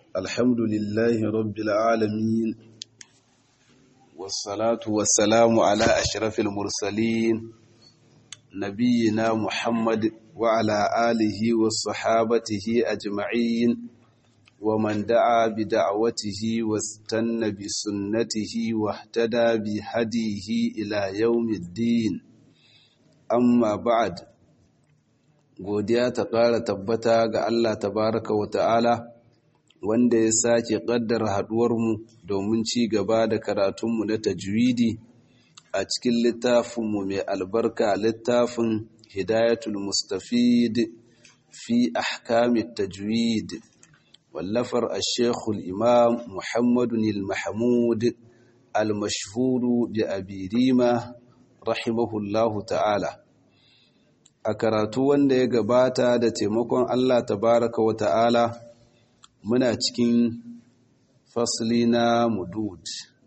الحمد لله رب العالمين والصلاة والسلام على أشرف المرسلين نبينا محمد وعلى آله وصحابته أجمعين ومن دعا بدعوته واستنى بسنته واهتدى بهديه إلى يوم الدين amma ba'ad godiya ta ƙara tabbata ga Allah tabaraka wa ta'ala wanda ya sake ƙaddara haɗuwarmu domin ci gaba da karatunmu na tajwidi a cikin littafinmu mai albarka littafin hidayatul mustafid fi ahkamit tajwid wallafar ashekul imam muhammadun il-mahmud al-mashhuru bi abirima rahimahullahu ta'ala a karatu wanda ya gabata da taimakon Allah tabaraka wa ta'ala muna cikin fasli na mudud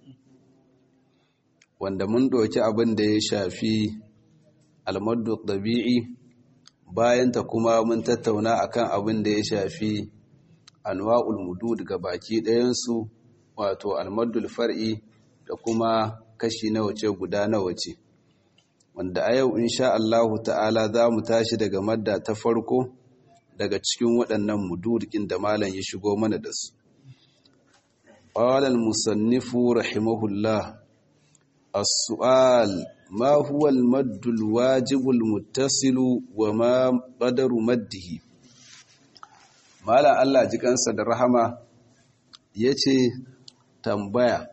wanda mun ɗauki abin da ya shafi almaddu ɗabi'i bayanta kuma mun tattauna akan abin da ya shafi anwa'ul mudud ga baki ɗayansu wato almaddul far'i da kuma kashi na wace guda na wace wanda a yau insha Allahu ta'ala za mu tashi daga madda ta farko daga cikin waɗannan mudurkin da malam ya shigo mana da su. Ƙwalal musannifu rahimahullah, as-su'al ma huwa al-maddul wajibul muttasilu wa ma qadaru maddihi. Malam Allah ji kansa da rahama yace tambaya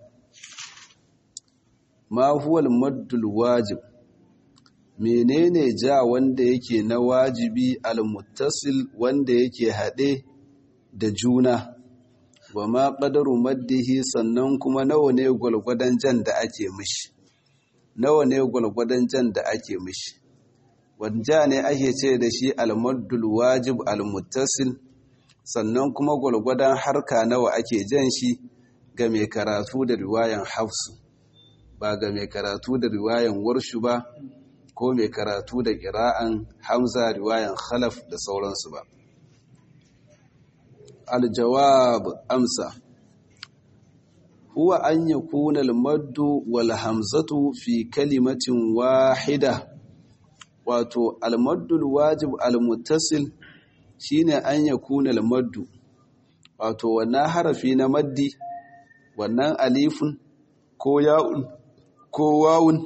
ma huwa al-maddul wajib menene ja wanda yake na wajibi almuttasil wanda yake haɗe da juna wa ma ƙadaru maddihi sannan kuma nawa ne gwalgwadon jan da ake mishi nawa ne gwalgwadon jan da ake mishi wanda ne ake ce da shi almaddul wajib almuttasil sannan kuma gwalgwadon harka nawa ake jan shi ga mai karatu da riwayan hafsu ba ga mai karatu da riwayan warshu ba ko mai karatu da ƙira'an hamza riwayan khalaf da sauransu ba aljawab amsa huwa an yakuna almaddu wal hamzatu fi kalimatin wahida wato almaddu alwajib almuttasil shine an yakuna almaddu wato wannan harafi na maddi wannan alifun ko ya'un ko wawun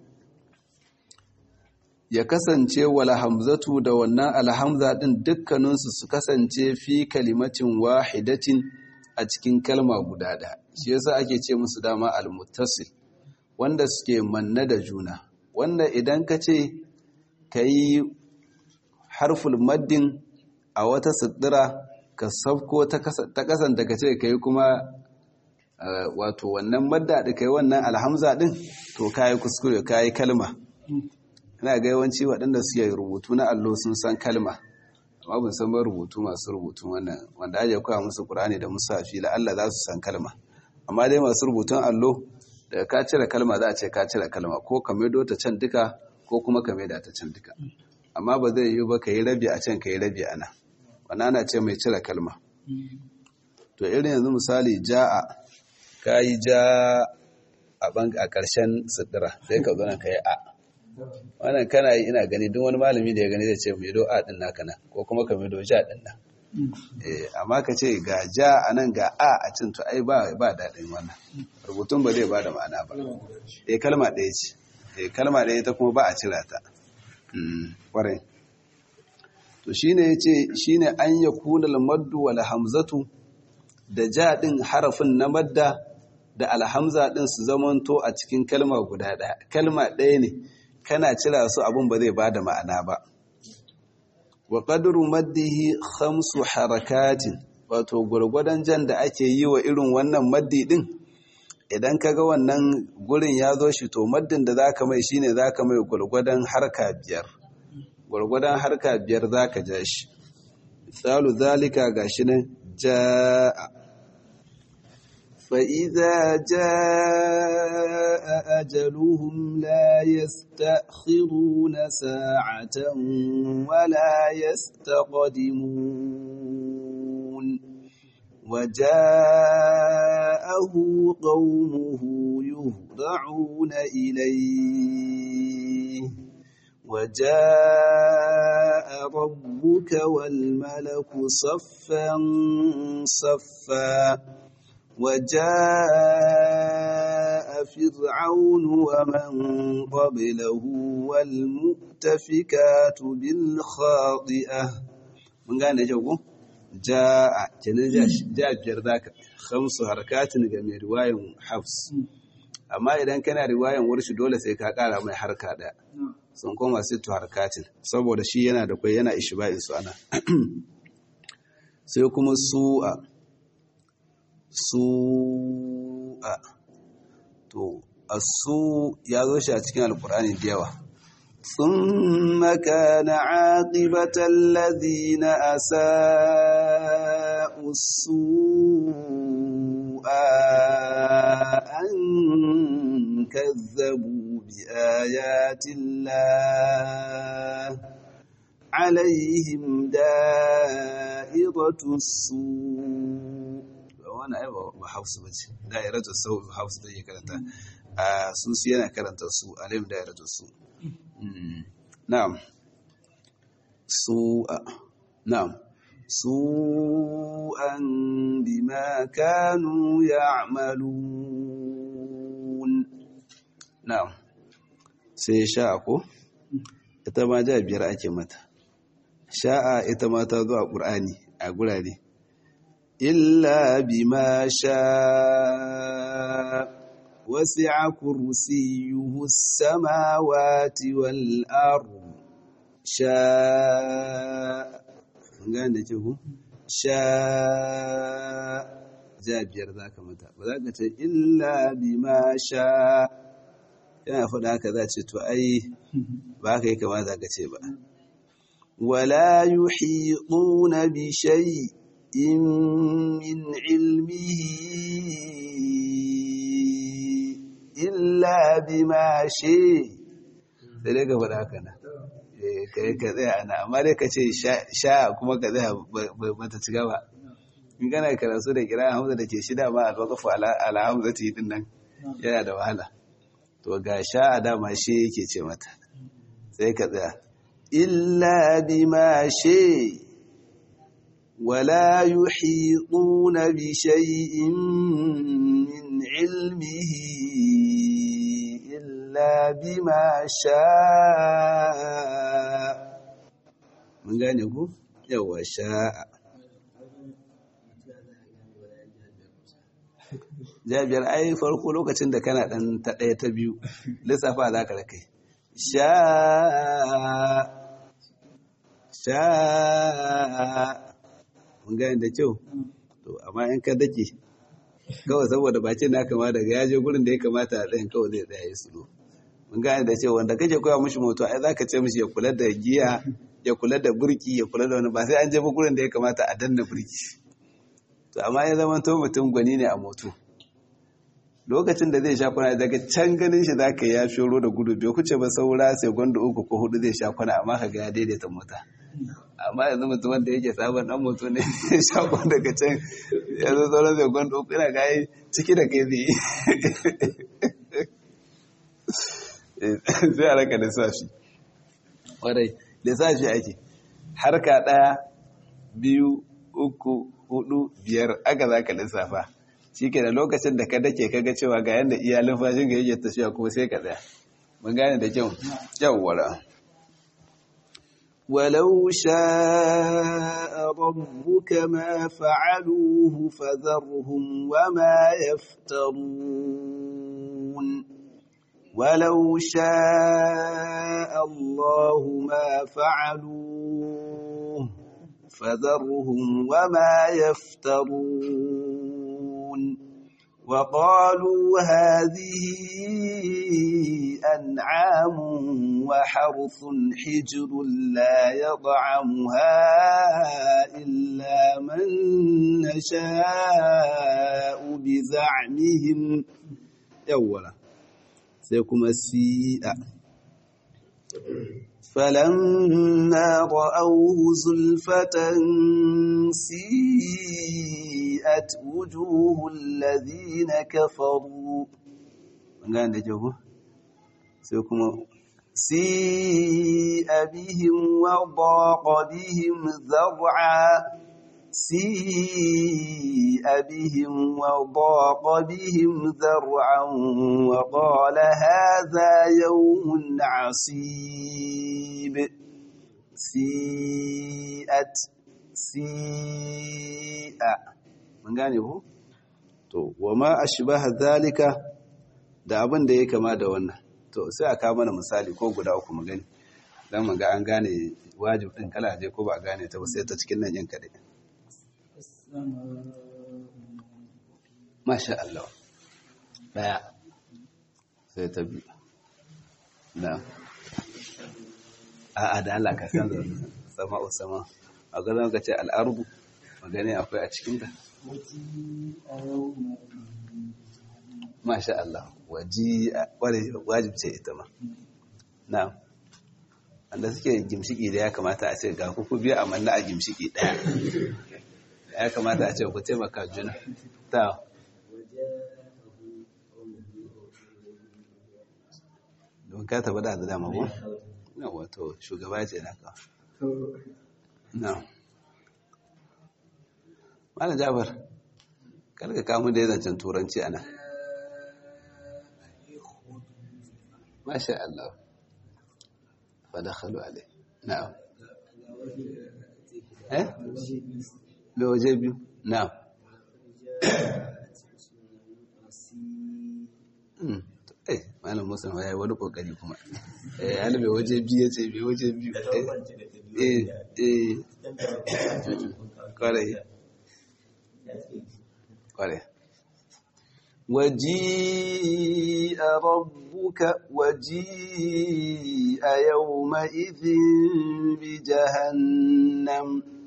ya kasance wala hamzatu da wannan alhamza din dukkaninsu su kasance fi kalimatin wahidatin a cikin kalma guda ɗaya shi yasa ake ce musu dama almuttasil wanda suke manna da juna wanda idan ka ce ka yi harful maddin a wata siddira ka sabko ta kasanta ka ce ka yi kuma wato wannan madda da ka yi wannan alhamza din to ka yi kuskure ka yi kalma ina ga yawanci waɗanda suke rubutu na allo sun san kalma amma ban san ba rubutu masu rubutu wannan wanda ake koya musu qur'ani da musafi la Allah za su san kalma amma dai masu rubutun allo daga ka cire kalma za a ce ka cire kalma ko ka maido ta can duka ko kuma ka maida ta can duka amma ba zai yi ba ka yi rabi a can ka yi rabi a nan wannan ana ce mai cire kalma to irin yanzu misali ja'a ka yi ja a ƙarshen siddira sai ka zo ka yi a wannan kana yi ina gani duk wani malami da ya gani zai ce mai do a din naka nan ko kuma ka mai do ja din nan eh amma ka ce ga ja a nan ga a a cin to ai ba ba dadin wannan rubutun ba zai ba da ma'ana ba eh kalma ɗaya ce eh kalma ɗaya ta kuma ba a cira ta kwarai to shine yace shine an yakuna al-maddu wal hamzatu da ja din harafin na madda da alhamza din su zamanto a cikin kalma guda ɗaya kalma ɗaya ne kana cira su abun ba zai bada ma'ana ba wa qadru maddihi khamsu harakatin wato gurgurdan jan da ake yi wa irin wannan maddi din idan kaga wannan gurin ya zo shi to maddin da zaka mai shine zaka mai gurgurdan harka biyar gurgurdan harka biyar zaka ja shi misalu zalika gashi nan jaa فإذا جاء أجلهم لا يستأخرون ساعة ولا يستقدمون وجاءه قومه يهرعون إليه وجاء ربك والملك صفا صفا وجاء فرعون ومن قبله والمؤتفكات بالخاطئة من قال نجوكم جاء kenan ja biyar zaka khamsu harakatin ga mai riwayan hafs amma idan kana riwayan warshi dole sai ka kara mai harka daya sun koma sittu harkatin saboda shi yana da kwai yana ishba'in su ana sai kuma su'a su'a to asu ya zo shi a cikin alkur'ani da yawa ثم كان عاقبة الذين أساءوا السوء أن كذبوا بآيات الله عليهم دائرة السوء وانا ايوه بحفظ بجي دائرة السوء بحفظ بجي كرنتا سوسي انا كرنتا السوء عليهم دائرة السوء نعم سوء نعم سوءا بما كانوا يعملون نعم sai sha'a ko ita ma ja biyar ake mata sha'a ita ma ta zo a ƙur'ani a gurare illa bima sha وسع كرسيه السماوات والأرض شاء gane ce ku sha jabiyar za ka mata ba za ka ce illa bima sha yana faɗa haka za ce to ai ba ka yi kamata ka ce ba wala yuhiquna bi shay'in min ilmihi illa bima shi sai dai ka faɗa haka na kai ka tsaya ana amma dai ka ce sha kuma ka tsaya bata ci gaba in kana karatu da kira hamza da ke shida ma alwaqafu ala hamza ta yi din nan yana da wahala to ga sha a dama shi yake ce mata sai ka tsaya illa bima shi ولا يحيطون بشيء من علمه إلا بما شاء من قال يقول يو شاء jabiyar ai farko lokacin da kana dan ta ɗaya ta biyu lissafa za ka da kai sha sha mun gane da kyau to amma in ka dake kawai saboda bakin na kama daga ya je gurin da ya kamata a tsayin kawai zai tsaya ya sulo mun gane da cewa wanda kake koya mishi moto ai zaka ce mishi ya kula da giya ya kula da burki ya kula da wani ba sai an je ba gurin da ya kamata a danna burki to amma ya zama to mutum gwani ne a moto lokacin da zai sha kwana daga can ganin shi zaka ya shoro da gudu bai kuce ba saura sai gwanda uku ko hudu zai sha kwana amma ka ga ya daidaita mota amma yanzu mutum wanda yake sabon dan mutu ne shagon daga can yanzu sauran zai gwanda uku ina gayi ciki da kai zai sai a raka lissafi wadai lissafi ake harka ɗaya biyu uku hudu biyar aka za ka lissafa shi ke da lokacin da ka dake kaga cewa ga yadda iyalin fashin ga yake tafiya kuma sai ka tsaya mun gane da kyau yawwara ولو شاء ربك ما فعلوه فذرهم وما يفترون ولو شاء الله ما فعلوه فذرهم وما يفترون وقالوا هذه أنعام وحرث حجر لا يطعمها إلا من نشاء بزعمهم yawwala sai kuma si'a فلما رأوه زلفة سيئت وجوه الذين كفروا قال جوه سيكون سيء بهم وضاق بهم ذرعا سيء بهم وضاق بهم ذرعا وقال هذا يوم عصيب سيئت سيء من gane ku to wama ashbaha zalika da abin da ya kama da wannan to sai a kawo mana misali ko guda uku mu gani dan mu ga an gane wajib din kala je ko ba gane ta ba sai ta cikin nan yin kadai Masha Allah. Daya. Sai ta biyu. Na. A da Allah ka san sama o sama. A ganin ka ce al'arbu, magani akwai a cikinta. Masha Allah. Waji wajib ce ita ma. Na. Wanda suke gimshiki da ya kamata a ce ga kuku biya amma na a gimshiki ɗaya. ya kamata a ce ku taimaka juna ta don ka taba da dama ko na wato shugaba ce na ka na mana jabar karka kamun da ya zancen turanci a nan masha Allah fada khalu alai na'am eh da waje biyu na eh malam musa ya yi wani kokari kuma eh hali mai waje biyu ya ce mai waje biyu eh eh kwarai kwarai وجيء ربك وجيء يومئذ بجهنم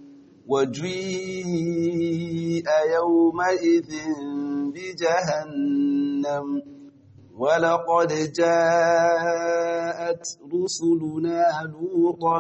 وجيء يومئذ بجهنم ولقد جاءت رسلنا لوطا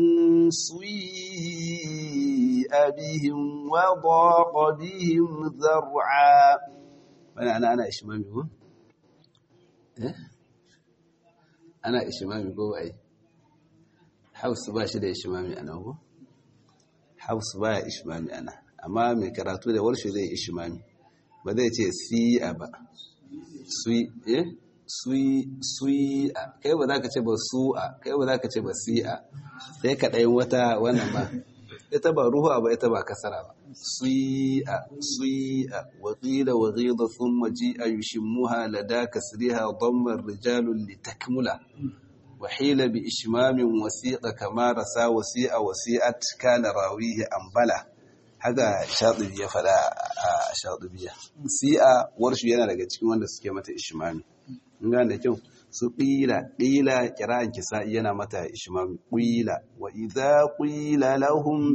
سيء بهم وضاق بهم ذرعا wani ana ana ishimami ko? eh? ana ishimami ko ai hausu ba shi da ishimami ana ko? hausu ba ya ishimami ana amma mai karatu da warshe zai ishimami ba zai ce siya ba sui eh sui sui kai ba za ka ce ba su'a kai ba za ka ce ba si'a sai ka ɗayin wata wannan ba ita ba ruhu ba ita ba kasara ba sui'a sui'a wa qila wa ghida thumma ji'a yushimmuha lada kasriha damma rijalun litakmula wa hila bi ishmamin wasiqa kama rasa wasi'a wasi'at kana rawihi ambala haka shatibi ya fada a shatibiya si'a warshu yana daga cikin wanda suke mata ishmami in ga da kyau su ƙila ƙila kira'an kisa yana mata ishmami ƙila wa idza qila lahum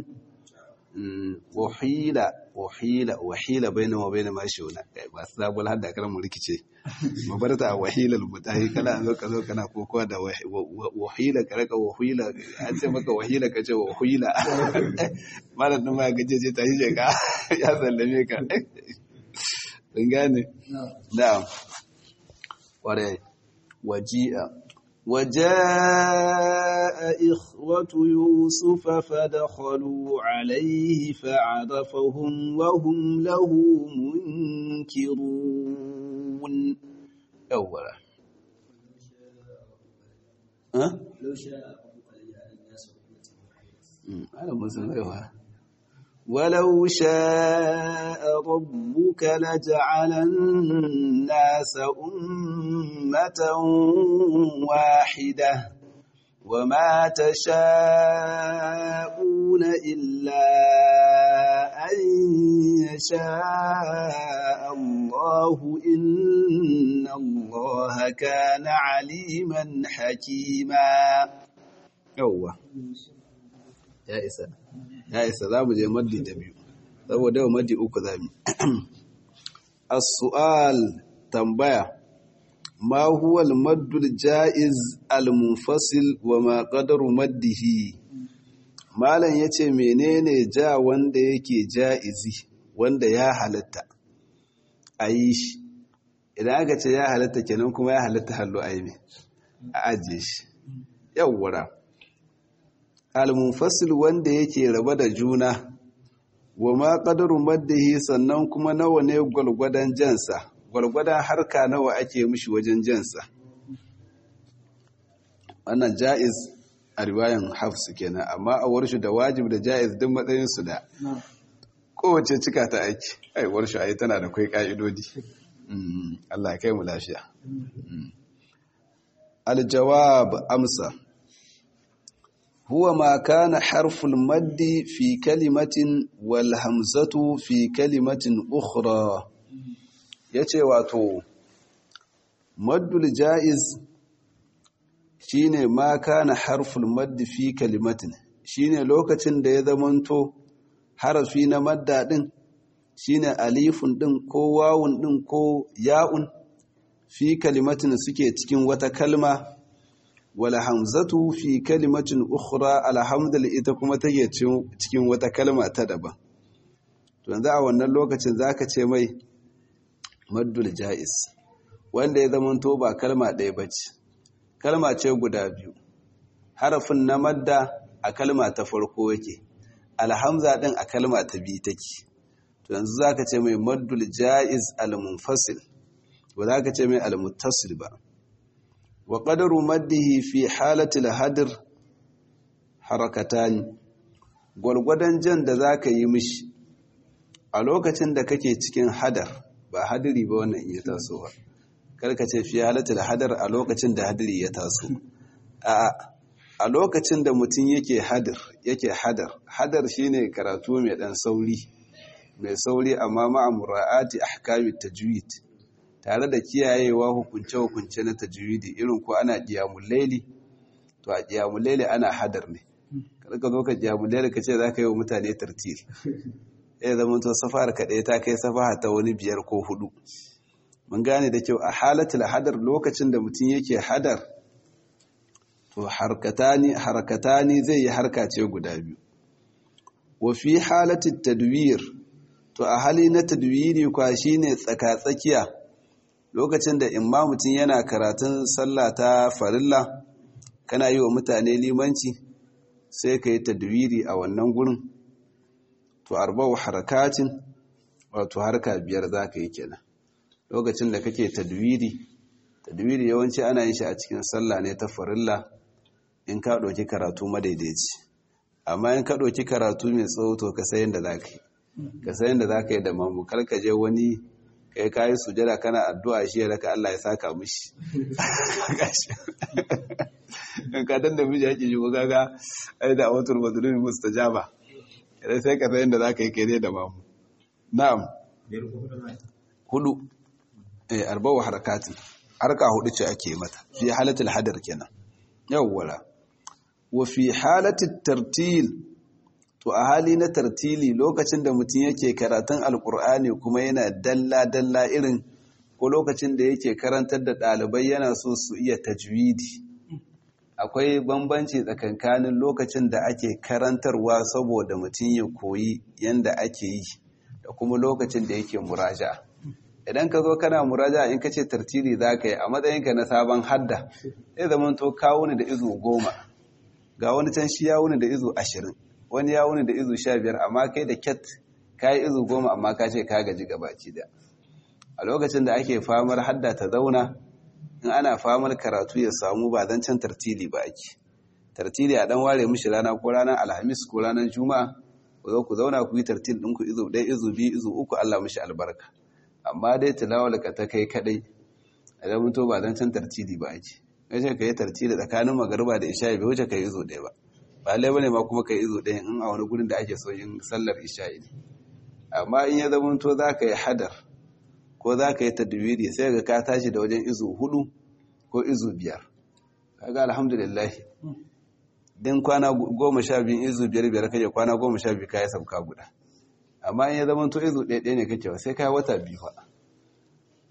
wahila wahila wahila baina wa baina mashuna ba su zabul hadda kan mu rikice mu bar ta wahila al-mutahi kana zo ka zo kana kokowa da wahila ka raka wahila an ce maka wahila ka ce wahila malam din ma gaje ce ta yi ka ya sallame ka kun gane na'am ware waji'a وجاء إخوة يوسف فدخلوا عليه فعرفهم وهم له منكرون أولا ها؟ لو شاء ربك لجعل الناس أمة أنا مسلم ولو شاء ربك لجعل الناس أمة واحدة وما تشاءون إلا أن يشاء الله إن الله كان عليما حكيما yauwa ya isa ya isa za mu je maddi ta biyu saboda yau maddi uku za mu as-su'al tambaya ma huwa al-maddul ja'iz al-munfasil wa ma qadaru maddihi malam yace menene ja wanda yake ja'izi wanda ya halatta ayi shi idan aka ce ya halatta kenan kuma ya halatta hallo ayi ne a ajiye shi yawwara al-munfasil wanda yake raba da juna wa ma qadaru maddihi sannan kuma nawa ne gwalgwadan jansa gwalgwadon harka nawa ake mishi wajen jansa wannan ja'iz a riwayan hafsu kenan amma a warshu da wajib da ja'iz duk matsayinsu da kowace cika ta aiki ai warshu ai tana da kai ka'idodi Allah ya kai mu lafiya aljawab amsa huwa ma kana harful maddi fi kalimatin wal hamzatu fi kalimatin ukhra ya ce wato maddul ja'iz shi ne ma kana harful maddi fi kalimatin shi ne lokacin da ya zamanto harafi na madda ɗin shi ne alifun ɗin ko wawun ɗin ko ya'un fi kalimatin suke cikin wata kalma wala hamzatu fi kalimatin ukhra alhamdul ita kuma take cikin wata kalma ta daban to yanzu a wannan lokacin zaka ce mai maddul ja'is wanda ya zamanto ba kalma ɗaya ba ce kalma ce guda biyu harafin na madda a kalma ta farko yake alhamza ɗin a kalma ta biyu take to yanzu za ka ce mai maddul ja'iz al-munfasil ba za ka ce mai al-muttasil ba wa qadaru maddihi fi halatil hadir harakatani gwargwadon jan da za ka yi mishi a lokacin da kake cikin hadar ba hadiri ba wannan iya tasowa karka ce fi halatta da hadar a lokacin da hadiri ya taso a lokacin da mutum yake hadar yake hadar hadar shine karatu mai dan sauri mai sauri amma ma'a mura'ati ahkamit tajwid tare da kiyayewa hukunce hukunce na tajwidi irin ko ana qiyamul layli to a qiyamul layli ana hadar ne karka zo ka qiyamul layli ka ce zaka yi wa mutane tartil ya zama to safar kaɗai ta kai safaha ta wani biyar ko hudu mun gane da kyau a halatul hadar lokacin da mutum yake hadar to harkatani harkatani zai yi harka ce guda biyu wa fi halatul tadwir to a hali na tadwiri kwa shine tsaka-tsakiya lokacin da imma mutum yana karatun sallah ta farilla kana yi wa mutane limanci sai ka yi tadwiri a wannan gurin to arba'u harakatin wato harka biyar zaka yi kenan lokacin da kake tadwiri tadwiri yawanci ana yin shi a cikin sallah ne ta farilla in ka ɗauki karatu madaidaici amma in ka ɗauki karatu mai tsawo to ka sayin da zaka yi ka sayin da zaka yi da mamu kar ka je wani kai kayi sujada kana addu'a shi ya raka Allah ya saka mishi ka dan da miji yake ji ko kaga ai da awatul madlumi mustajaba idan sai ka sayin da za ka yi kere da mamu na'am hudu eh arba'u harakati harka hudu ce ake mata fi halatul hadar kenan yawwala wa fi halatul tartil to a hali na tartili lokacin da mutum yake karatun alkur'ani kuma yana dalla dalla irin ko lokacin da yake karantar da ɗalibai yana so su iya tajwidi akwai bambanci tsakankanin lokacin da ake karantarwa saboda mutum ya koyi yanda ake yi da kuma lokacin da yake muraja idan ka zo kana muraja in ka ce tartili za ka yi a matsayinka na sabon hadda zai zama to kawo ni da izu goma ga wani can shi ya wuni da izu ashirin wani ya wuni da izu sha biyar amma kai da ket ka yi izu goma amma ka ce ka gaji gabaci da a lokacin da ake famar hadda ta zauna in ana famar karatu ya samu ba zan can tartili ba ake tartili a dan ware mishi rana ko ranar alhamis ko ranar juma'a ku zo ku zauna ku yi tartil ɗinku izu ɗaya izu biyu izu uku allah mishi albarka amma dai tilawar ka ta kai kaɗai idan mutu ba zan can tartili ba ake kace ka yi tartili tsakanin magariba da isha'i bai wuce ka yi izu ɗaya ba ba lai bane ma kuma ka yi izu ɗaya in a wani gurin da ake so yin sallar isha'i ne amma in ya zama to za ka yi hadar ko za ka yi tadwiri sai ga ka tashi da wajen izu hudu ko izu biyar kaga alhamdulillah din kwana goma sha biyu izu biyar biyar kake kwana goma sha biyu kayi sauka guda amma in ya zama to izu ɗaya ɗaya ne kake sai kai wata biyu fa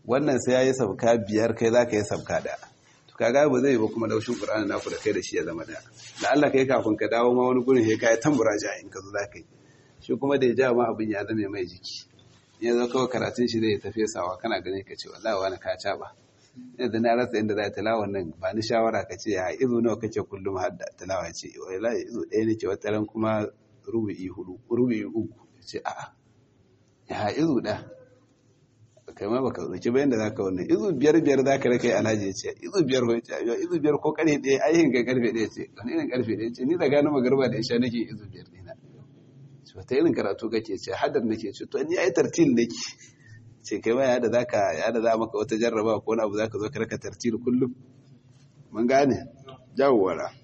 wannan sai ya yi sabka biyar kai za ka yi sabka ɗaya to kaga ba zai ba kuma laushin ƙur'ani naku da kai da shi ya zama ɗaya da Allah kai kafin ka dawo ma wani gurin ya kai tambura ja in ka zo za ka yi shi kuma da ya ja ma abin ya zame mai jiki ya zo kawai karatun shi zai tafi sawa kana ganin ka ce wallahi wani ka caɓa yanzu na rasa inda za a tilawa nan ba ni shawara ka ce ya izo nawa kake kullum har da tilawa ce wallahi izo ɗaya nake wata ran kuma rubu'i hudu rubu'i uku ce a'a ya izo ɗaya kai ma baka dauki bayan da zaka wannan izu biyar biyar zaka raka yi alhaji ya ce izu biyar ko ce yo izu biyar ko karfe ɗaya ai hin ga karfe ɗaya ce wani irin karfe ɗaya ce ni da gano magarba da isha nake izu biyar ɗina ce wata irin karatu kake ce hadar nake ce to ni ai tartil nake ce kai ma ya da zaka ya da za maka wata jarraba ko wani abu zaka zo ka raka tartil kullum mun gane jawwara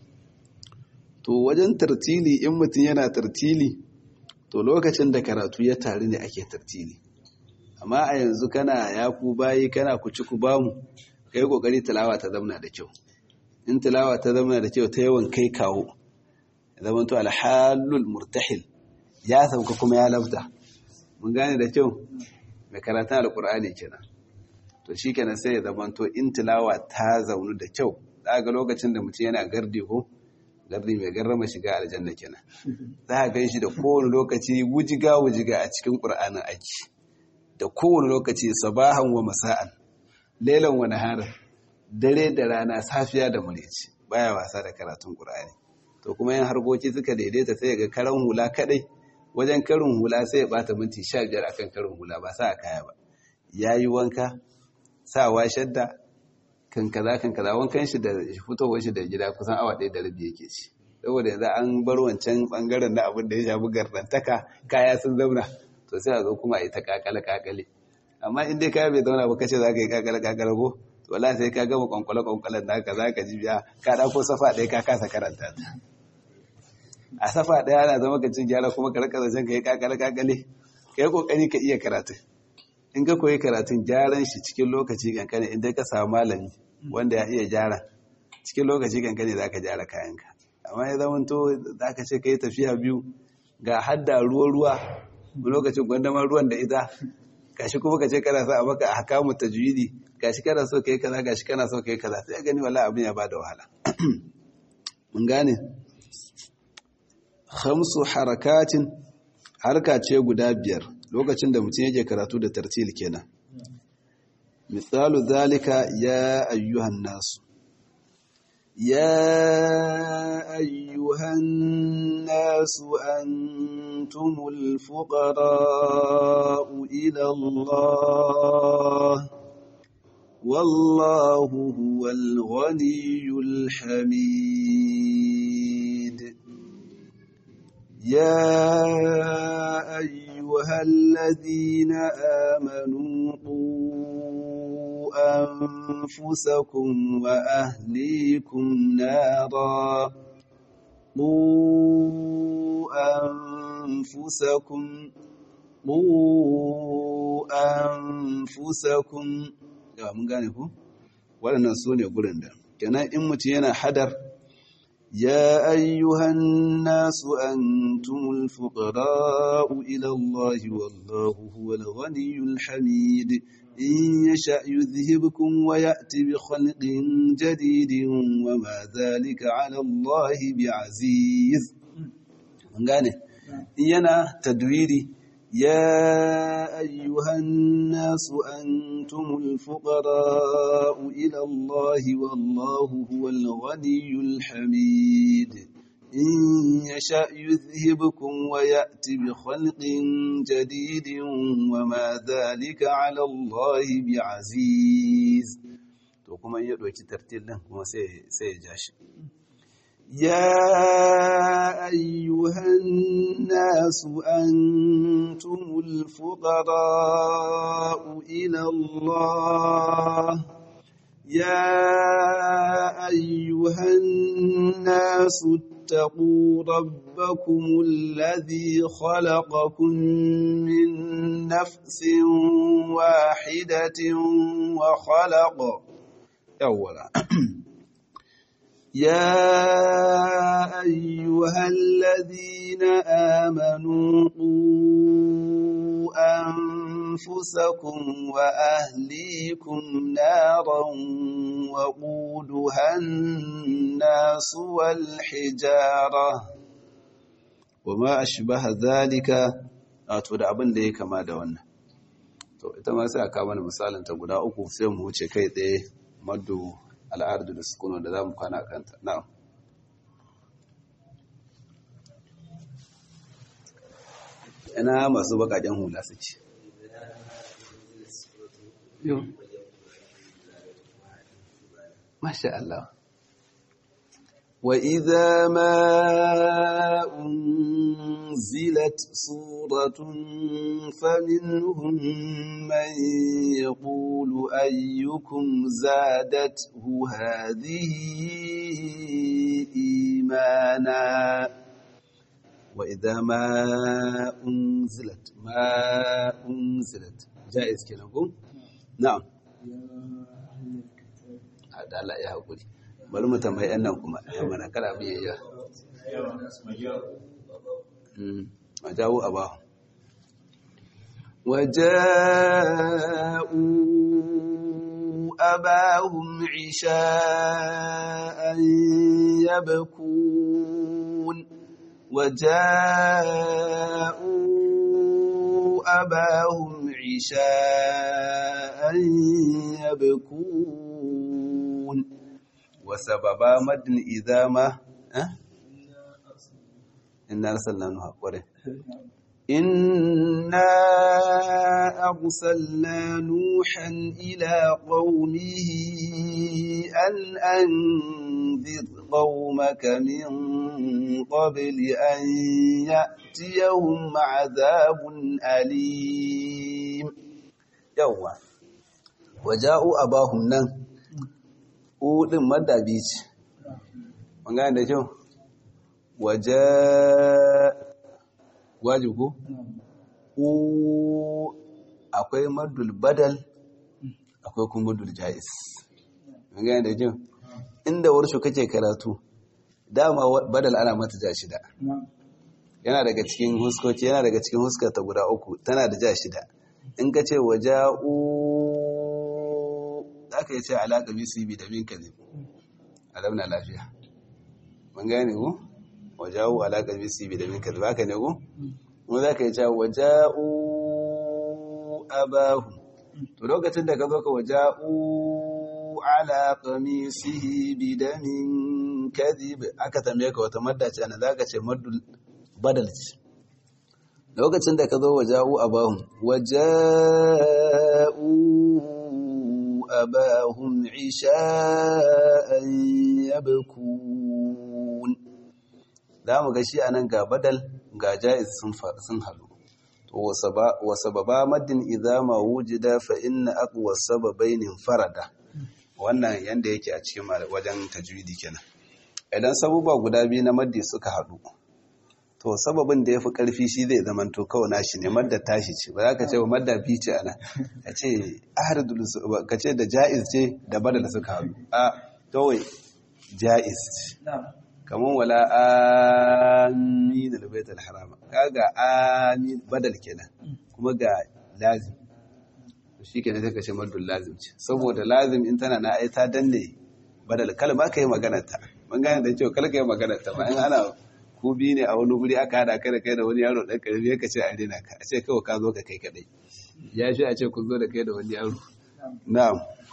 to wajen tartili in mutum yana tartili to lokacin da karatu ya taru ne ake tartili amma a yanzu kana ya ku bayi kana ku ci ku bamu kai kokari tilawa ta zamana da kyau in tilawa ta zamana da kyau ta yawan kai kawo zaman to alhalul murtahil ya sauka kuma ya lafta mun gane da kyau mai karatun alkur'ani kenan to shikenan sai ya zaman to in tilawa ta zaunu da kyau ga lokacin da mutum yana gardi ko gardi mai garrama shiga aljanna kenan za a gan shi da kowane lokaci wujiga wujiga a cikin ƙur'anin aiki da kowane lokaci sabahan wa masa'an lailan wa nahara dare da rana safiya da mureci baya wasa da karatun qur'ani to kuma yan harkoki suka daidaita sai ga karan hula kadai wajen karin hula sai ya bata minti 15 akan karin hula ba sa kaya ba yayi wanka sawa shadda kan kaza kan kaza wankan shi da fitowar shi da gida kusan awa ɗaya da rabi yake ci saboda yanzu an bar wancan bangaren na abin da ya shafi gardantaka kaya sun zauna to sai a zo kuma a yi ta kakale kakale amma in dai kaya bai zauna ba kace za ka yi kakale kakale ko to wallahi sai ka gama kwankwale kwankwalen da haka za ka ji biya ka ɗauko safa ɗaya ka kasa karanta ta a safa ɗaya ana zama ka cin gyara kuma ka rika zancen ka yi kakale kakale ka yi kokari ka iya karatu in ka koyi karatun gyaran shi cikin lokaci kankane in dai ka samu malami wanda ya iya gyara cikin lokaci kankane za ka gyara kayanka amma ya zama to za ka ce ka yi tafiya biyu ga hadda ruwa-ruwa lokacin gwandamar ruwan da ita gashi kuma ka ce kana sa a maka a hakamu tajwidi gashi kana so ka yi kaza gashi kana so ka yi kaza sai gani wala abin ya bada wahala mun gane khamsu harakatin harka ce guda biyar lokacin da mutum yake karatu da tartil kenan misalu zalika ya ayyuhan nasu يا أيها الناس أنتم الفقراء إلى الله والله هو الغني الحميد يا أيها الذين آمنوا قوا أنفسكم وأهليكم نارا قوا أنفسكم قوا أنفسكم ya mun gane ku waɗannan su ne gurin da kenan in mutum yana hadar ya ayyuhan nasu antumul fuqara'u ila Allah wallahu huwal ghaniyyul hamid in yasha yudhhibkum wa ya'ti bi khalqin jadidin wa ma dhalika 'ala Allah bi'aziz mun gane in yana tadwiri يا أيها الناس أنتم الفقراء إلى الله والله هو الغني الحميد إن يشأ يذهبكم ويأتي بخلق جديد وما ذلك على الله بعزيز to kuma ya ɗauki tartil ɗin kuma sai ya ja shi يا أيها الناس أنتم الفقراء إلى الله يا أيها الناس اتقوا ربكم الذي خلقكم من نفس واحدة وخلق أولا يا أيها الذين آمنوا قوا أنفسكم وأهليكم نارا وقودها الناس والحجارة وما أشبه ذلك wato da abin da ya kama da wannan to ita ma sai a kama da misalin ta guda uku sai mu wuce kai tsaye maddu al'ardu da sukuno da za mu kwana kanta na'am ina masu bakaken hula su ce masha Allah wa idza ma unzilat suratun faminhum man yaqulu ayyukum zadathu hadhihi imana وإذا ما أنزلت ما أنزلت جائز كده نقول نعم هذا لا يا أقولي bari mu tambayi ɗan nan kuma mana kada mu yayya a jawo a ba وجاءوا أباهم عشاء يبكون وجاءوا أباهم عشاء يبكون وسببا مد إذا ما أه؟ إنا أرسلنا نوح قرأ إنا أرسلنا نوحا إلى قومه أن أنذر قومك من قبل أن يأتيهم عذاب أليم يوم وجاءوا أباهم نن أولم مدى بيش وقال ده شو وجاء wajibu u akwai madul badal akwai kuma madul jais gane da jin inda warsho kake karatu dama badal ana mata ja shida yana daga cikin huskoci yana daga cikin huskata guda uku tana da ja shida in ka ce waja'u za ka yi ce alaƙa bisi bi da min ka ne alamna lafiya mun gane ku waja'u alaƙa bisi bi da min ka ba ka ne ku kuma za ka yi cewa waja'u abahu to lokacin da ka zo ka waja'u ala qamisihi bidamin kadhib aka tambaye ka wata madda ce ana zaka ce maddul badal ce lokacin da ka zo waja'u abahum waja'u abahum isha'an yabkun za mu ga shi anan ga badal ga ja'iz sun halu to wa sababa maddin idza ma wujida fa inna aqwa sababain farada wannan yanda yake a cikin wajen tajwidi kenan idan sabuba guda biyu na maddi suka haɗu to sababin da yafi karfi shi zai zama to kawai nashi ne madda tashi ce ba za ka ce wa madda bi ce ana ka ce ahradul ka ce da jaiz ce da badal suka haɗu a kawai jaiz ce kamar wala amin albaitul harama kaga amin badal kenan kuma ga lazim shi kenan sai ka ce maddul lazim ce saboda lazim in tana na ai ta danne badal kalma kai maganar ta mun gane da cewa kalka yi maganar ta ma in ana ku bi ne a wani guri aka hada kai da kai da wani yaro dan karfi ka ce a rena ka a ce kawai ka zo ka kai kadai ya shi a ce kun zo da kai da wani yaro na'am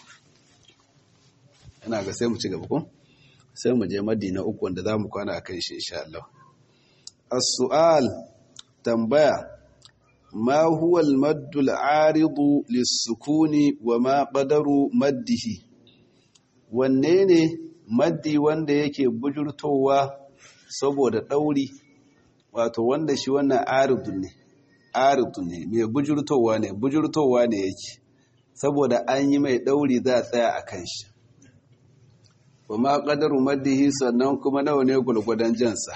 ina ga sai mu ci gaba ko sai mu je madina uku wanda za mu kwana a kan shi insha Allah. As-su'al tambaya ma huwa al-maddu al-aridu lis-sukuni wa ma qadaru maddihi wanne ne maddi wanda yake bujurtowa saboda dauri wato wanda shi wannan aridu ne aridu ne mai bujurtowa ne bujurtowa ne yake saboda an yi mai dauri za a tsaya a kan shi wa ma ƙadaru maddihi sannan kuma nawa ne gulgudan jansa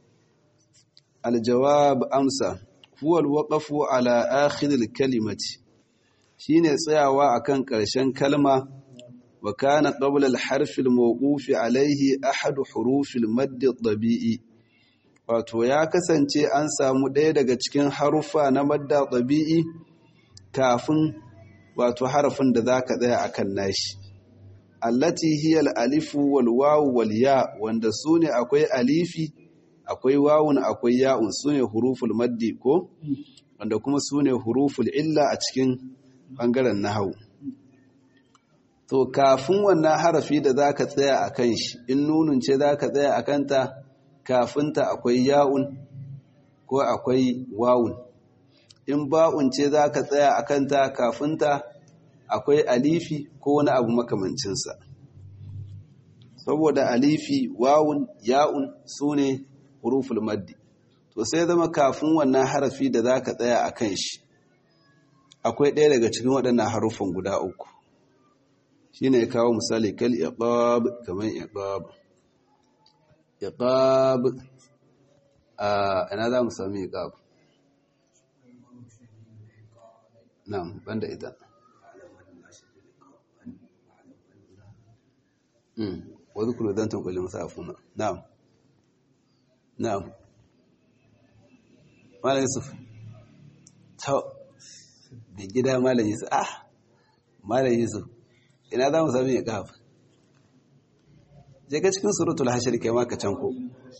aljawab amsa huwal waqafu ala akhiril kalimati shine tsayawa akan ƙarshen kalma wa kana qabla al harfi al mawqufi alayhi ahad huruf al madd tabi'i wato ya kasance an samu ɗaya daga cikin harufa na madda tabi'i kafin wato harafin da za ka tsaya akan nashi allati hiya al-alifu wal wawu wal ya wanda sune akwai alifi akwai wawun akwai ya'un sune huruful maddi ko wanda kuma sune huruful illa a cikin bangaren nahwu to kafin wannan harafi da zaka tsaya akan shi in nunun ce zaka tsaya akan ta kafin ta akwai ya'un ko akwai wawun in ba'un ce zaka tsaya akan ta kafin ta akwai alifi ko wani abu makamancinsa saboda alifi wawun ya'un su ne huruful maddi to sai zama kafin wannan harafi da za ka tsaya a kan shi akwai ɗaya daga cikin waɗannan harufan guda uku shi ne kawo misali kal iqab kamar iqab iqab a ina za mu sami iqab nan banda ita واذكروا ذا انتم كل مسافون نعم نعم مالا يوسف تو بجدا مالا يوسف اه مالا يوسف ina za mu sami ya kafa je ka cikin suratul hashir kai ma ka can ko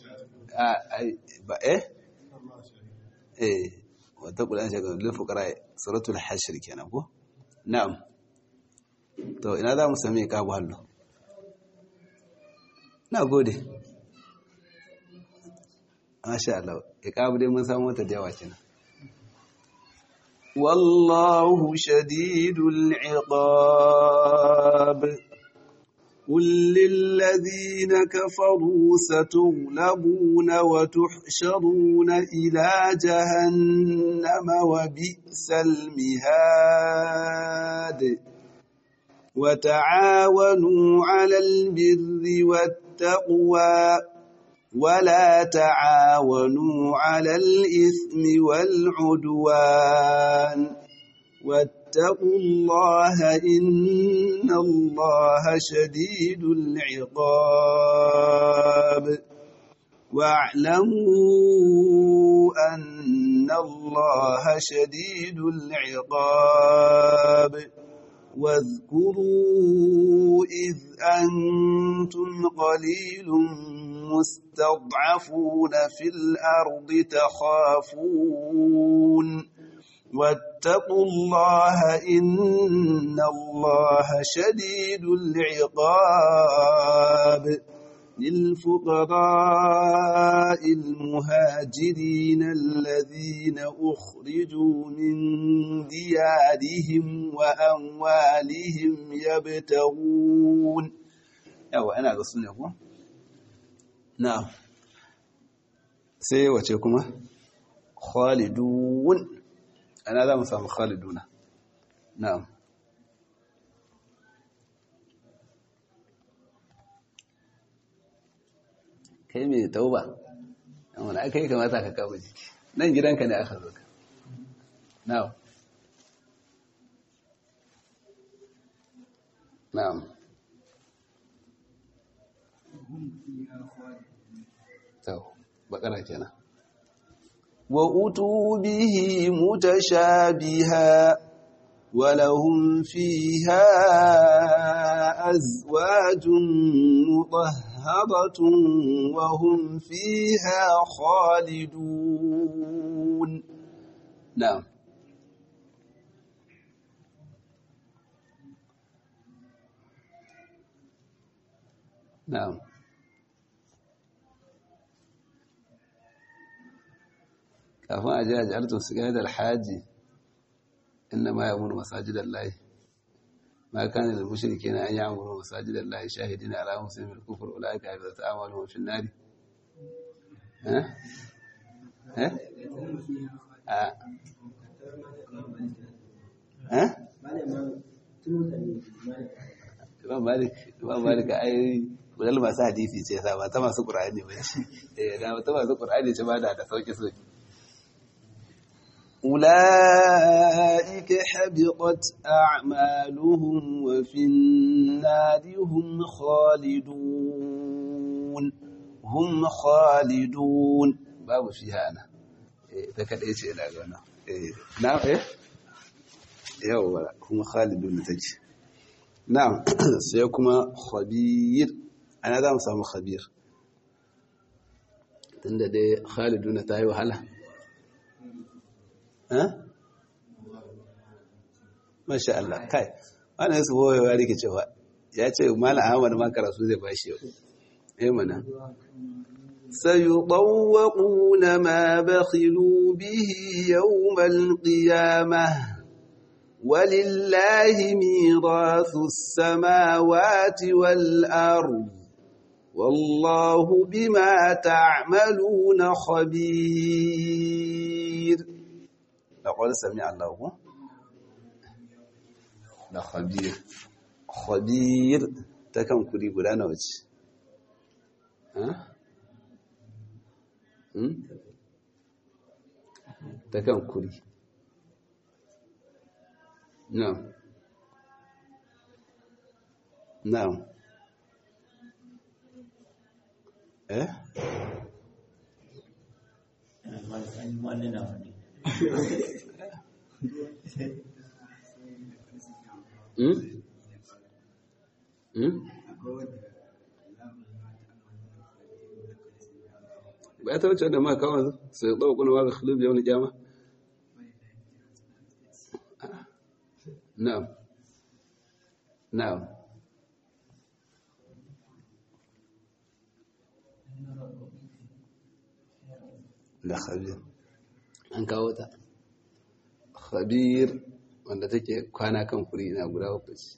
ba eh eh wata kula shi ga lil fuqara suratul hashir kenan ko na'am to ina za mu sami ya kafa hallo na gode masha Allah iqabu dai mun samu wata da yawa kenan wallahu shadidul iqab قل للذين كفروا ستغلبون وتحشرون إلى جهنم وبئس المهاد وتعاونوا على البر والتقوى ولا تعاونوا على الإثم والعدوان واتقوا الله إن الله شديد العقاب واعلموا أن الله شديد العقاب واذكروا إذ أنتم قليل مستضعفون في الأرض تخافون واتقوا الله إن الله شديد العقاب للفقراء المهاجرين الذين أخرجوا من ديارهم وأموالهم يبتغون yawa ana ga sune ko na'am sai wace kuma khalidun ana za mu samu khaliduna na'am kai mai tauba amma aka yi kamata ka kawo jiki nan gidanka ne aka zo ka na'am na'am tau bakara kenan wa utubihi mutashabiha ولهم فيها أزواج مطهرة وهم فيها خالدون نعم نعم kafin a jiya jihartun su gane da alhaji inna ma ya muru masajidan layi ma kana da mushrike na an yi amuru masajidan layi shahidina ala muslimin kufur ulaika bi ta'amalu fi nari eh eh a eh Imam Malik Imam Malik ai budal masu hadisi ce sa ba ta masu Qur'ani ba ce eh da ta masu Qur'ani ce ba da da sauki sauki أولئك حبطت أعمالهم وفي النار هم خالدون هم خالدون باب فيها أنا ذكر إيش إلى قلنا نعم إيه yawwa kuma khalidun take na'am sai kuma khabir ana za mu samu khabir tunda dai khalidun ta yi wahala ha masha Allah kai wannan su boye ya rike cewa ya ce malam Ahmad ma karatu zai bashi yau eh mana سيطوقون ما بخلوا به يوم القيامة ولله ميراث السماوات والأرض والله بما تعملون خبير لقد سمع الله da khabir khabir ta kan kuri guda nawa ce ta kan kuri na'am na'am eh Hmm? Hmm? ba ta wuce da ma kawai sai ɗau kuna wa ga khulub yawon kyama? na'am na'am da khabir an kawo ta khabir wanda take kwana kan kuri na guda uku ce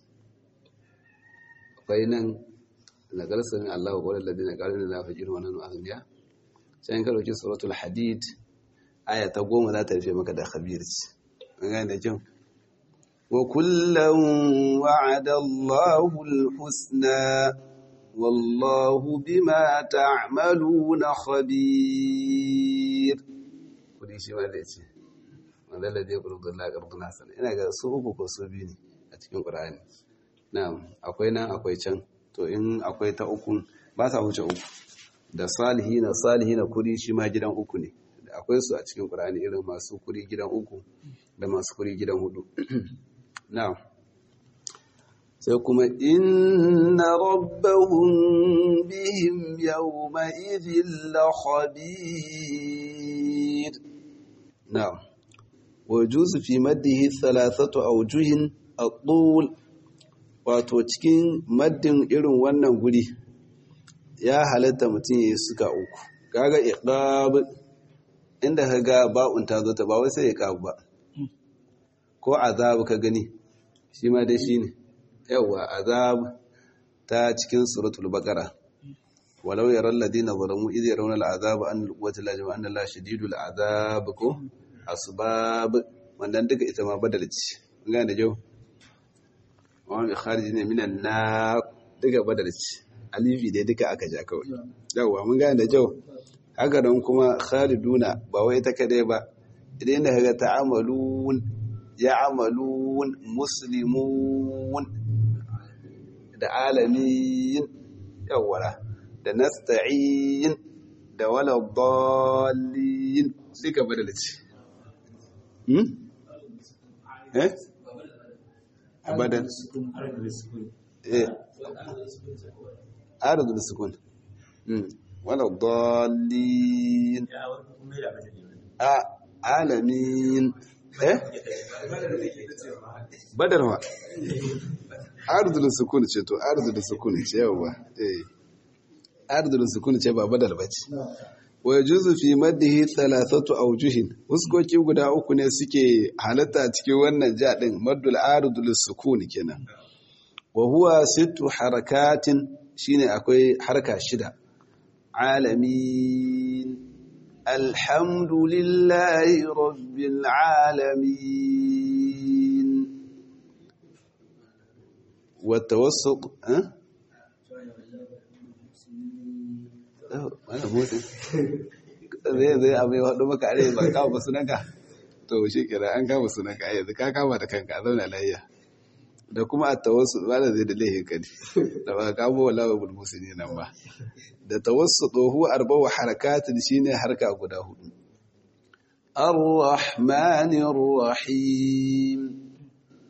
akwai nan na garsamin Allah wa ƙwarar ladina ƙarin da lafi girma nan azuniya sai in karauki suratul hadid aya ta goma za ta rufe maka da khabir ce an gane da kyau wa kullum wa'ada Allahu al-husna wallahu bima ta'maluna khabir kudi shi ma da ce wanda ladai ƙurƙun la ƙarƙun hasan ina ga su uku ko su biyu ne a cikin ƙur'ani na'am akwai nan akwai can to in akwai ta ukun ba sa wuce uku da salihina salihina kuri shi ma gidan uku ne da akwai su a cikin ƙur'ani irin masu kuri gidan uku da masu kuri gidan hudu na'am sai kuma inna rabbahum bihim yawma idhin la khabir na'am ويجوز في مده ثلاثة أوجه الطول wato cikin maddin irin wannan guri ya halatta mutum ya suka uku kaga iqab inda kaga ba'un ta zo ta ba wai sai iqab ba ko azab ka gani shi ma dai shine yawa azab ta cikin suratul baqara walau yaral ladina zalamu idh yarawna al'azab an al-quwwata la jama'a anna la shadidul azab ko asbab wannan duka ita ma badal ce gane da jau wani mai khariji ne minan na duka badal ce alifi dai duka aka ja kawai yawwa mun gane da jau haka don kuma khaliduna ba wai ita kadai ba idan da kaga ta'amalun ya'malun muslimun da alamin yawwa da nasta'in da wala dallin duka badal ce eh abadan eh arzul sukun wala dallin a alamin eh badar ma arzul sukun ce to arzul sukun ce yawa eh arzul sukun ce ba badal bace wa yajuzu fi maddihi thalathatu awjuhin huskoki guda uku ne suke halatta cikin wannan ja din maddul aridul sukun kenan wa huwa sittu harakatin shine akwai harka shida alamin alhamdulillahi rabbil alamin wa tawassut eh wani motsi zai zai abu ya haɗu maka are ba kawo basu nanka to shi kira an kawo basu nanka a yanzu ka kama da kanka a zauna layya da kuma a tawassu ba da zai da laihin kadi da ba kamo wala wa bulmusu ne nan ba da tawassu tsohu arbawa harakatin shine harka guda hudu الرحمن الرحيم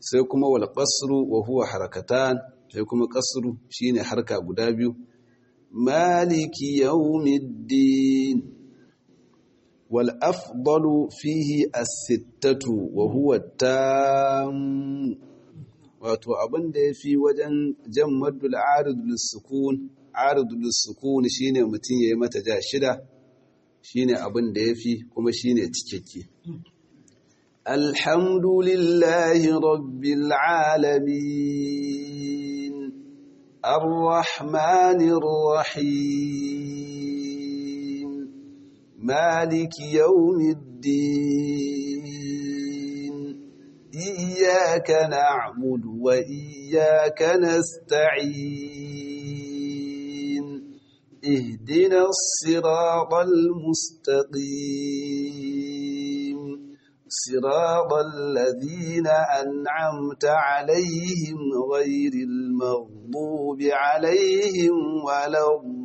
sai kuma wal qasru wa huwa harakatan sai kuma qasru shine harka guda biyu maliki yawmiddin wal afdalu fihi as-sittatu wa huwa tam wato abin da yafi wajen jan maddul arid lis-sukun arid lis-sukun shine mutun yayi mata ja shida shine abin da yafi kuma shine cikakke alhamdulillahi rabbil alamin arrahmanir rahim maliki yawmiddin iyyaka na'budu wa iyyaka nasta'in اهدنا الصراط المستقيم صراط الذين أنعمت عليهم غير المغضوب عليهم ولا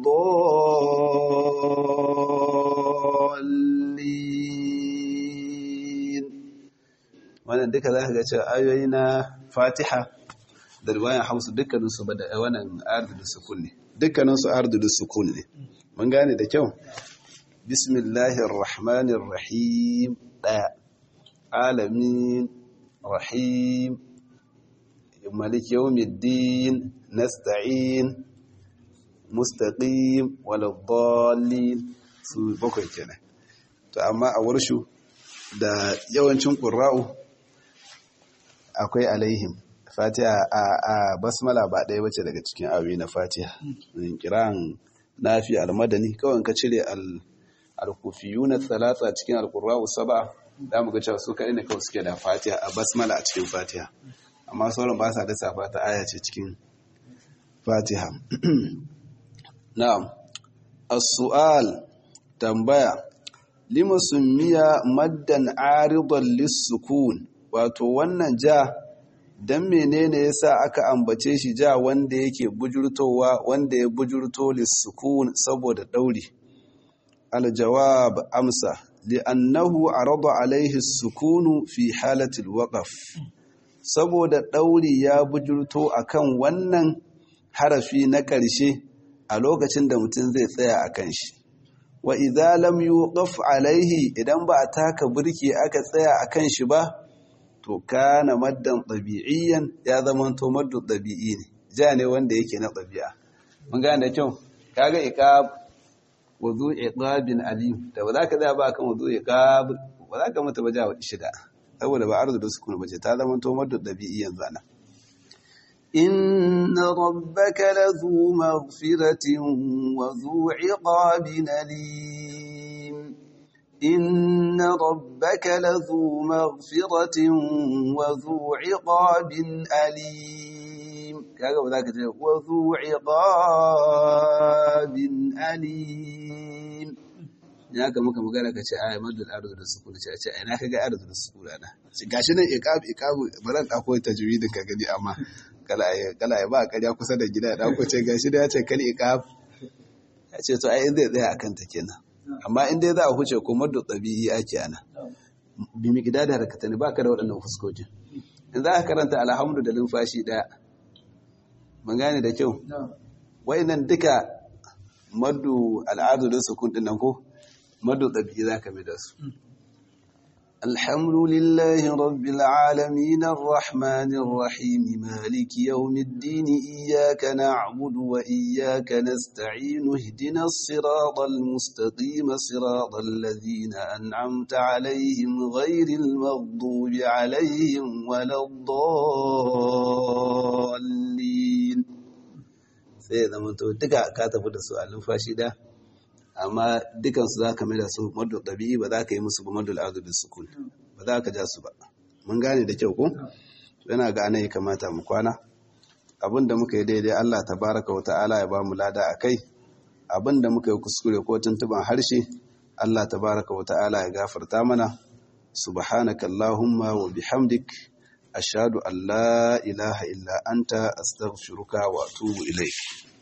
الضالين wannan duka za ka ga cewa ayoyi na fatiha da riwayan hausa dukkaninsu ba da wannan ardu da sukun ne dukkaninsu ardu da sukun ne mun gane da kyau bismillahir rahmanir rahim daya alamin rahim malik yawmiddin nasta'in mustaqim waladdallin su bakwai kenan to amma a warshu da yawancin qurra'u akwai alaihim fatiha a basmala ba ɗaya bace daga cikin ayoyi na fatiha kiran nafi al-madani kawai ka cire al-kufiyuna thalatha cikin al-qurra'u sab'a da mu ga cewa su kaɗai ne kawai suke da fatiha a basmala a cikin fatiha amma sauran ba sa da safa ta aya ce cikin fatiha na'am as-su'al tambaya lima summiya maddan aridan lis-sukun wato wannan ja dan menene yasa aka ambace shi ja wanda yake bujurtowa wanda ya bujurto lis-sukun saboda dauri al-jawab amsa li'annahu arada alaihi sukunu fi halatil waqaf saboda ɗauri ya bujurto akan wannan harafi na ƙarshe a lokacin da mutum zai tsaya a kan shi wa idza lam yuqaf alaihi idan ba a taka burki aka tsaya a kan shi ba to kana maddan ɗabi'iyyan ya zama to maddu ɗabi'i ne ja ne wanda yake na ɗabi'a mun gane da kyau kaga iqab wuzu iqabin alim da ba za ka tsaya ba kan wuzu iqab ba za ka mata ba ja shida saboda ba arzu da sukun bace ta zama to maddu dabi'i yanzu ana inna rabbaka lazu maghfiratin wa zu iqabin alim inna rabbaka lazu maghfiratin wa zu iqabin alim kaga ba za ka ce wa zu iqabin alim ya ga muka magana ka ce ai madul arzu da sukun ce ce ai na kaga arzu da sukun ana shi gashi nan iqab iqab baran da koyi tajwidin ka gani amma kala ai kala ai ba ƙarya kusa da gida da ko ce gashi da ya ce kal iqab ya ce to ai zai tsaya akan ta kenan amma in dai za a huce ko madul tabi'i ake ana bi mi gida da harakata ne baka da waɗannan fuskokin in za ka karanta alhamdu da lumfashi daya mun gane da kyau wayannan duka maddu al'adu da sukun din nan ko madu ɗabi'i za ka mai da su. Alhamdulillahi rabbil alamin arrahmanir rahim maliki yawmiddin iyyaka na'budu wa iyyaka nasta'in ihdinas siratal mustaqim siratal ladzina an'amta alaihim ghayril maghdubi alaihim waladdallin sai ya zama to duka ka tafi da su a numfashi da amma dukansu za ka mai da su madu ɗabi'i ba za ka yi musu ba madu al'adu da sukun ba za ka ja su ba mun gane da kyau ko yana ga ana yi kamata mu kwana abin da muka yi daidai Allah ta baraka wa ta'ala ya ba mu lada a kai abin da muka yi kuskure ko tuntuban harshe Allah ta baraka wa ta'ala ya gafarta mana subhanaka allahumma wa bihamdik ashhadu an la ilaha illa anta astaghfiruka wa atubu ilaik